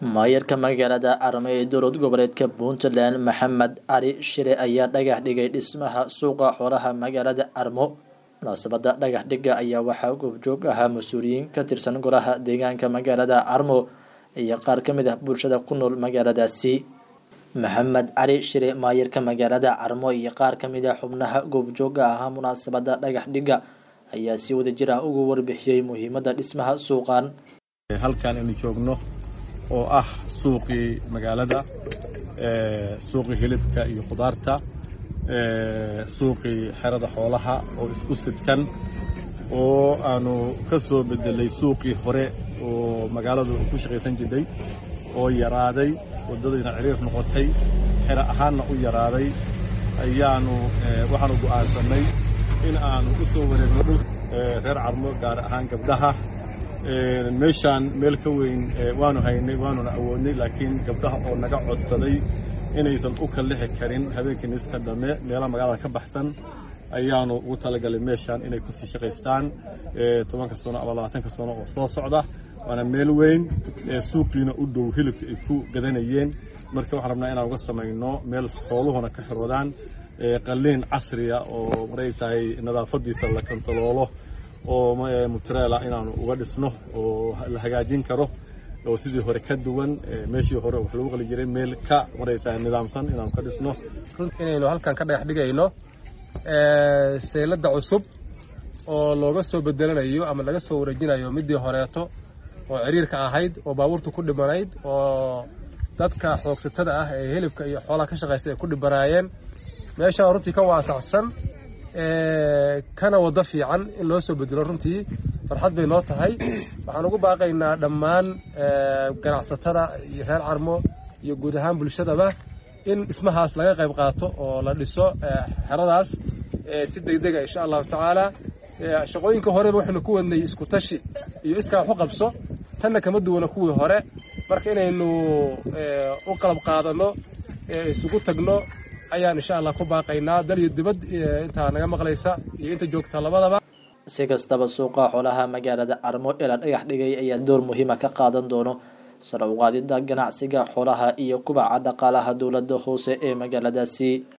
maayarka magaalada arme ee dowlad goboleedka puntland maxamed cali shire ayaa dhagax dhigay dhismaha suuqa xoolaha magaalada armo munaasabada dhagax dhiga ayaa waxaa goobjoog ahaa mas-uuliyiin ka tirsan golaha deegaanka magaalada armo iyo qaar ka mid ah bulshada ku nool magaaladaasi maxamed cali shire maayarka magaalada carmo iyo qaar ka mid ah xubnaha goobjooga ahaa munaasabada dhagax dhiga ayaa si wada jir ah ugu warbixiyey muhiimada dhismaha suuqan halkan aynu joogno oo ah suuqii magaalada suuqii hilibka iyo khudaarta suuqii xerada xoolaha oo isku sidkan oo aanu ka soo bedelay suuqii hore oo magaaladu ku shaqaysan jirtay oo yaraaday waddadiina ciriir noqotay xero ahaanna u yaraaday ayaanu waxaanu go'aansannay in aanu u soo wareegno dhul reer carmo gaar ahaan gabdhaha meeshaan meel ka weyn waanu haynay waanuna awoodnay laakiin gabdhaha oo naga codsaday inaysan u kallixi karin habeenkii niska dhamme meelaha magaalada ka baxsan ayaanu ugu talagalay meeshaan inay kusii shaqaystaan tobanka sano ama labaatanka sano oo soo socda waana meel weyn suuqiina u dhow hilibka ay ku gadanayeen marka waxaan rabnaa inaan uga samayno meel xooluhuna ka xiroodaan qalliin casriya oo maraysahay nadaafadiisa la kontaroolo oo mutrela inaanu uga dhisno oo la hagaajin karo oo sidii hore ka duwan meeshii hore wax lagu qali jiray meel ka maraysaa nidaamsan inaanu ka dhisno inaynu halkan ka dhagax dhigayno seylada cusub oo looga soo bedelanayo ama laga soo wareejinayo midii horeeto oo ciriirka ahayd oo baabuurta ku dhibanayd oo dadka xoogsatada ah ee hilibka iyo xoolaha ka shaqaysta ay ku dhibanaayeen meeshaan runtii ka waasaxsan kana waddo fiican in loo soo bedelo runtii farxad bay noo tahay waxaan ugu baaqaynaa dhammaan ganacsatada iyo reer carmo iyo guud ahaan bulshadaba in dhismahaas laga qayb qaato oo la dhiso xeradaas si degdega insha allahu tacaala shaqooyinka horeba waxaynu ku wadnay isku tashi iyo iskaa waxu qabso tanna kama duwana kuwii hore marka inaynu u qalab qaadanno isugu tagno ayaan insha allah ku baaqaynaa dal iyo dibad intaa naga maqlaysa iyo inta joogta labadaba si kastaba suuqa xoolaha magaalada armo ee la dhagax dhigay ayaa door muhiima ka qaadan doono sare uqaadida ganacsiga xoolaha iyo kubaca dhaqaalaha dowladda hoose ee magaaladaasi